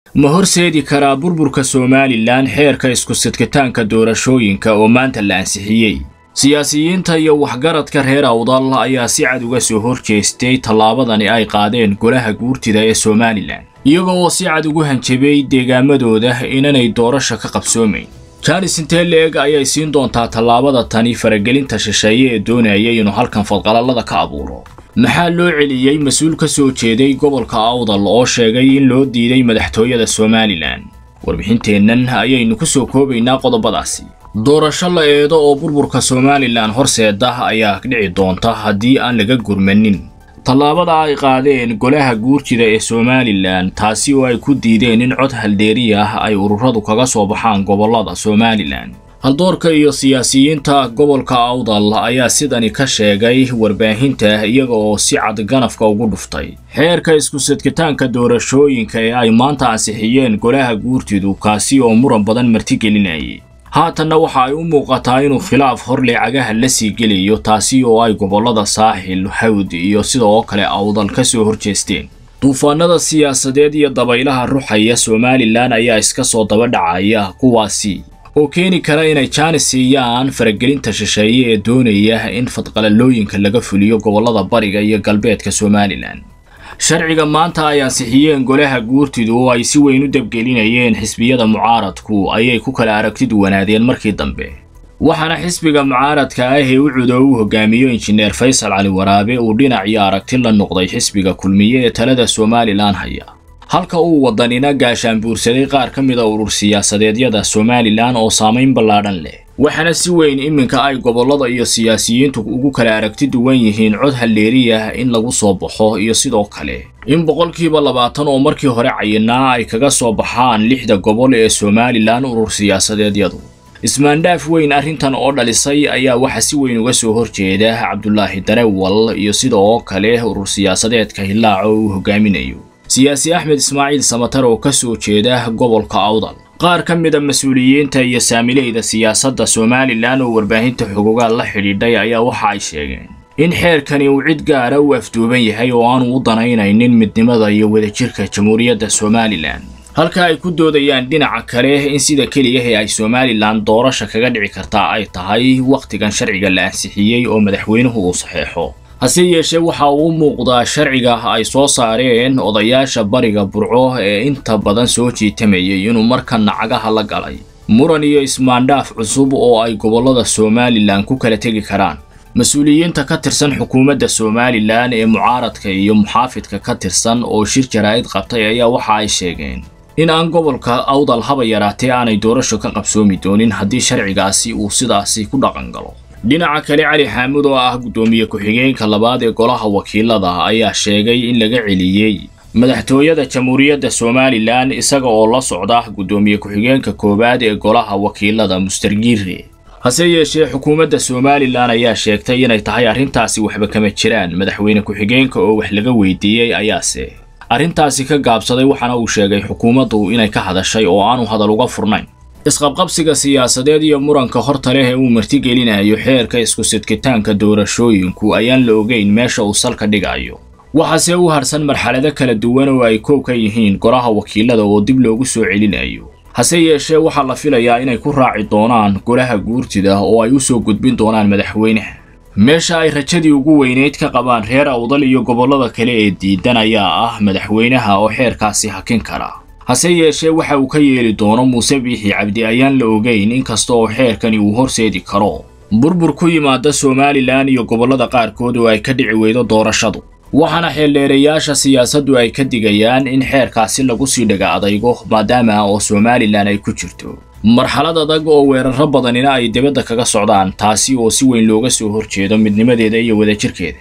ma horseedi karaa burburka somalilan xeerka isku sidkitaanka doorashooyinka oo maanta la ansixiyey siyaasiyiinta iyo waxgaradka reer awdal ayaa si cad uga soo hor jeestay tallaabadani ay qaadeen golaha guurtida ee somalilan iyaga oo si cad ugu hanjabay deegaamadooda inanay doorasha ka qabsoomayn jaanis intee le-eg ayay siin doontaa tallaabada tani faragelinta shisheeye ee doonaya inuu halkan fadqalallada ka abuuro maxaa loo celiyey mas-uul ka soo jeeday gobolka awdal oo sheegay in loo diiday madaxtooyada somalilan warbixinteennan ayaynu ku soo koobaynaa qodobadaasi doorasho la eedo oo burburka somalilan horseeda ayaa dhici doonta haddii aan laga gurmanin tallaabada ay qaadeen golaha guurjida ee somalilan taasi oo ay ku diideen in cod haldheeri ah ay ururadu kaga soo baxaan gobollada somalilan haldoorka iyo siyaasiyiinta gobolka awdal ayaa sidani ka sheegay warbaahinta iyaga oo si cad ganafka ugu dhuftay xeerka isku sidkitaanka doorashooyinka ee ay maanta ansixiyeen golaha guurtidu kaasi oo muran badan martigelinayay haatanna waxa ay u muuqataa inuu khilaaf horle cagaha la sii gelayo taasi oo ay gobollada saaxil hawd iyo sidoo kale awdal ka soo horjeesteen duufaanada siyaasadeed iyo dabaylaha ruxaya somalilan ayaa iska soo daba dhacaya kuwaasi oo keeni kara inay jaanis siiyaan faragelinta shisheeye ee doonaya in fadqalalooyinka laga fuliyo gobollada bariga iyo galbeedka somalilan sharciga maanta ay ansixiyeen golaha guurtidu oo ay si weyn u dabgelinayeen xisbiyada mucaaradku ayay ku kala aragti duwanaadeen markii dambe waxaana xisbiga mucaaradka ah ee u cudo u hogaamiyo injineer faysal cali waraabe uu dhinac iyo aragti la noqday xisbiga kulmiye ee talada somalilan haya halka uu wadanina gaashaan buursaday qaar ka mida urur siyaasadeedyada somalilan oo saamayn ballaadhan leh waxaana si weyn iminka ay gobollada iyo siyaasiyiintu ugu kala aragti duwan yihiin cod halleeriyah in lagu soo baxo iyo sidoo kale in boqolkiiba labaatan oo markii hore cayinaa ay kaga soo baxaan lixda gobol ee somalilan urur siyaasadeedyadu ismaandhaaf weyn arrintan oo dhalisay ayaa waxa si weyn uga soo horjeeda cabdulaahi darewal iyo sidoo kale urur siyaasadeedka hillaaco uu hogaaminayo siyaasi axmed ismaaciil samatar oo ka soo jeeda gobolka awdal qaar ka mida mas-uuliyiinta iyo saamileyda siyaasadda somalilan oo warbaahinta xogogaal la xidhiidhay ayaa waxa ay sheegeen in xeerkani uu cid gaara u afduuban yahay oo aanu u danaynaynin midnimada iyo wadajirka jamhuuriyadda somalilan halka ay ku doodayaan dhinaca kale in sida keliyahe ay somalilan doorasha kaga dhici kartaa ay tahay wakhtigan sharciga la ansixiyey oo madaxweynuhu uu saxeexo hase yeeshee waxa uu u muuqdaa sharciga ay soo saareen odayaasha bariga burco ee inta badan soo jiitamayay inuu markanna cagaha la galay muran iyo ismaandhaaf cusub oo ay gobollada somalilan ku kala tegi karaan mas-uuliyiinta ka tirsan xukuumadda somalilan ee mucaaradka iyo muxaafidka ka tirsan oo shir jaraa'id qabtay ayaa waxa ay sheegeen in aan gobolka awdal haba yaraatee aanay doorasho ka qabsoomi doonin haddii sharcigaasi uu sidaasi ku dhaqan galo dhinaca kale cali xaamud oo ah guddoomiye ku-xigeenka labaad ee golaha wakiilada ayaa sheegay in laga celiyey madaxtooyada jamhuuriyadda somalilan isaga oo la socda guddoomiye ku-xigeenka koowaad ee golaha wakiilada mustergiire hase yeeshee xukuumadda somalilan ayaa sheegtay inay tahay arrintaasi waxba kama jiraan madaxweyne ku-xigeenka oo wax laga weydiiyey ayaase arrintaasi ka gaabsaday waxaana uu sheegay xukuumaddu inay ka hadashay oo aanu hadal uga furnayn isqabqabsiga siyaasadeed iyo muranka horta leh ee uu martigelinayo xeerka isku sidkitaanka doorashooyinku ayaan la ogeyn meesha uu salka dhigayo waxaase u harsan marxalado kala duwan oo ay koow ka yihiin golaha wakiilada oo dib loogu soo celinayo hase yeeshee waxaa la filayaa inay ku raaci doonaan golaha guurtida oo ay u soo gudbin doonaan madaxweynaha meesha ay rajadii ugu weynayd ka qabaan reer awdal iyo gobollada kale ee diidan ayaa ah madaxweynaha oo xeerkaasi hakin kara hase yeeshee waxa uu ka yeeli doono muuse biixi cabdi ayaan la ogeyn inkasta oo xeerkani uu horseedi karo burbur ku yimaada somalilan iyo gobollada qaarkood oo ay ka dhici weydo doorashadu waxaana xeeldheerayaasha siyaasaddu ay ka digayaan in xeerkaasi lagu sii dhaga adaygo maadaama oo somalilan ay ku jirto marxalad adag oo weeraro badanina ay dibadda kaga socdaan taasi oo si weyn looga soo horjeedo midnimadeeda iyo wadajirkeeda